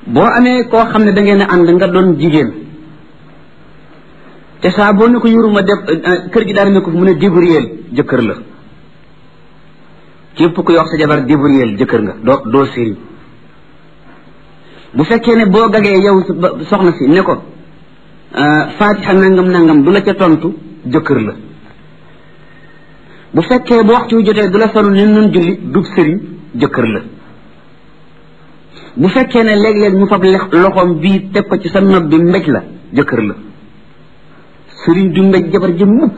boo amee koo xam ne da ngeen a ànd nga doon jigéen te saa boo ne ko yuruma def kër gi daal ne ko mu ne débrouiller jëkkër la képp ku yox sa jabar débrouiller jëkkër nga doo doo sëriñ bu fekkee ne boo gagee yow soxna si ne ko fatiha nangam nangam du la ca tontu jëkkër la bu fekkee bu waxtu wi jotee du la sonu ni nun julli dub sëriñ jëkkër la bu fekkee ne léeg-léeg mu fab loxoom bii teg ko ci sa nopp bi mbéj la jëkkër la sëriñ du mbéj jabar ji mukk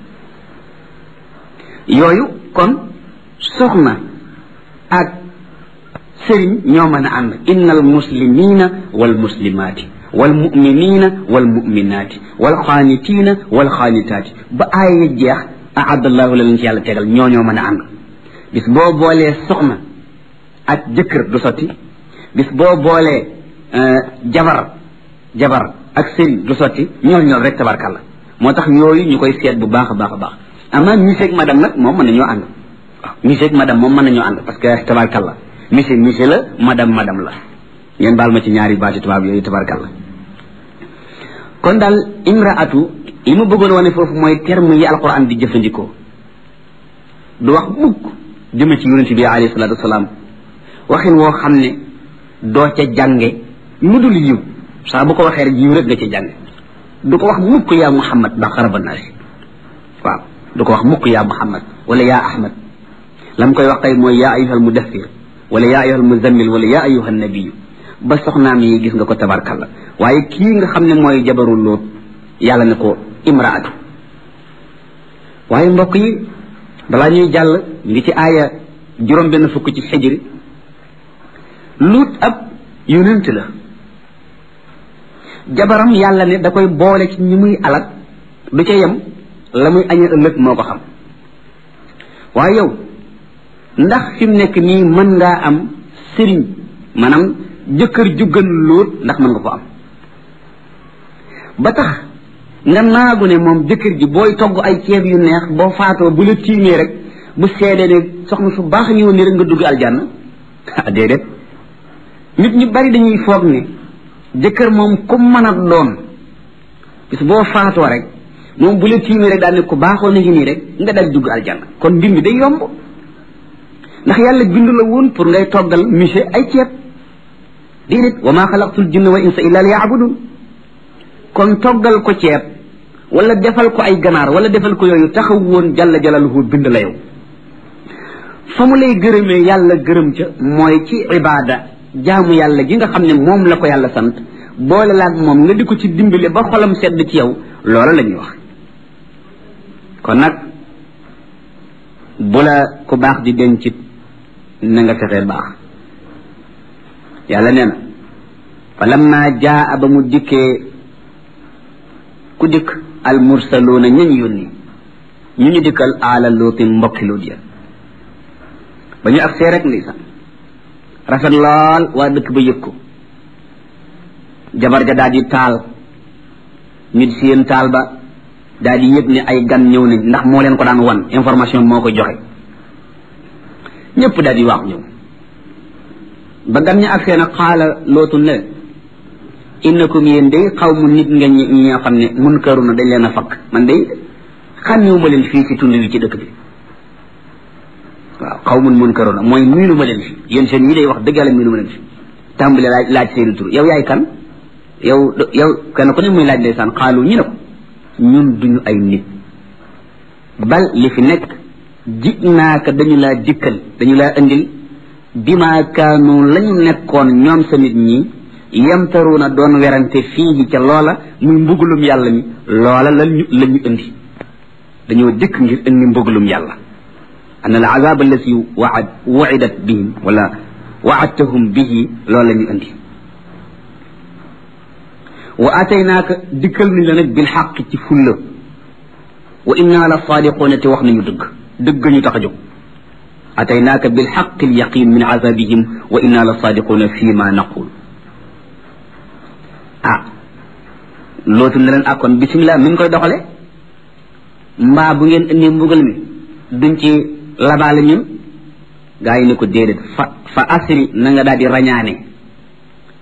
yooyu kon soxna ak sëriñ ñoo mën a ànd inna al muslimina wal muslimaati wal muminina wal muminaati wal xaanitiina wal xaanitaati ba aaya jeex ahadallahu la leen ci yàlla tegal ñoo ñoo mën a ànd bis boo boolee soxna ak jëkkër du sotti bis boo boolee jabar jabar ak sëriñ du sotti ñool ñool rek tabarkàlla moo tax yooyu ñu koy seet bu baax a baax a baax ama monsieur ak madame nag moom mën nañoo ànd waaw monsieur ak madame moom mën nañoo ànd parce que tabarkàlla monsieur monsieur la madame madame la ngeen baal ma ci ñaari baati tubaab yooyu tabarkàlla kon daal imraatu li ma bëggoon wane foofu mooy terme yi alquran di jëfandikoo du wax mukk jëme ci yonente bi alayhi salatu wasalaam waxin woo xam ne doo ca jànge lu dul yiw saa bu ko waxee rek yiw rek nga ca jànge du ko wax mukk yaa muhammad ba xaraba naasi waaw du ko wax mukk yaa muhammad wala yaa ahmad lam koy wax tey mooy yaa ayuha almudathir wala yaa ayuha almuzammil wala yaa ayuha annabiyu ba soxnaam yi gis nga ko tabarkalla waaye kii nga xam ne mooy jabaru lóot yàlla ne ko imraatu waaye mbokk yi balaa ñuy jàll ngi ci aaya juróom benn fukk ci xijri luut ab yonent la jabaram yàlla ne da koy boole ci ñi muy alak du ca yem la muy añee ëllëg moo ko xam waaye yow ndax fi mu nekk nii mën ngaa am sëriñ maanaam jëkkër ju gën lóot ndax mën nga ko am ba tax nga naagu ne moom jëkkër ji booy togg ay ceeb yu neex boo faatoo bu la tiimee rek bu seedee ne soxna su baax ñëwoon ni rek nga dugg aljanna ah déedéet nit ñu bari dañuy foog ne jëkkër moom ku mën a doon bis boo faatoo rek moom bu la tiimee rek daal ne ku baaxoo na ngi nii rek nga daal dugg aljanna kon mbir mi day yomb ndax yàlla bindu la woon pour ngay toggal monsieur ay ceeb déedéet wa maa xalaqtul jinna wal insa illa liya'budun kon toggal ko ceeb wala defal ko ay ganaar wala defal ko yooyu taxaw woon jalla jalaluhu bind la yow fa mu lay gërëmee yàlla gërëm ca mooy ci ibaada jaamu yàlla gi nga xam ne moom la ko yàlla sant boole laag moom nga di ko ci dimbale ba xolam sedd ci yow loola la ñuy wax kon nag bu la ku baax di dencit na nga fexee baax yàlla nee na fa lamma jaa ba mu dikkee ku dikk al mursaluuna ñañ yónni ñu ñu dikkal aala luutin mbokki luut ya ba ñu agsee rek ndeysaan rafet lool waa dëkk ba yëg ko jabar ja daal di taal ñu di seen taal ba daal di yëg ne ay gan ñëw nañ ndax moo leen ko daan wan information moo ko joxe ñëpp daal di waax ñëw ba gan ñi agsee nag xaala lootu ne innakum yéen day xaw mu nit nga ñi ñoo xam ne mun këru na dañ leen a fakk man day xàmmewu leen fii ci tund wi ci dëkk bi waaw xaw mun mun këru na mooy miinu ma leen fi yéen seen yi day wax dëgg yàlla miinu ma leen fi tàmbale laaj laaj seeni tur yow yaay kan yow yow kenn ku ne muy laaj ndeysaan xaalu ñu ne ko ñun duñu ay nit bal li fi nekk ji naaka dañu laa dikkal dañu laa indil bima kaanu lañu nekkoon ñoom sa nit ñi yamtaruuna doon werante fii ca loola muy mbugulum yàlla mi loola la ñu la ñu indi dañoo dikk ngir indi mbugulum yàlla an al azab allati waad wuidat bihim wala waadtahum bihi loola la ñu indi wa ataynaaka dikkal nañ la nag bil xaq ci fulla wa inna la saadiquuna te wax nañu dëgg dëgg ñu tax a jóg ataynaaka bil xaq al yaqin min azabihim wa inna la saadiquuna fi ma naqul ah lootu ne leen akkoon bisimilah mi ngi koy doxale mbaa bu ngeen indi mbugal mi duñ ci labaale ñun gaa yi ne ko déedéet fa fa asri na nga daal di rañaane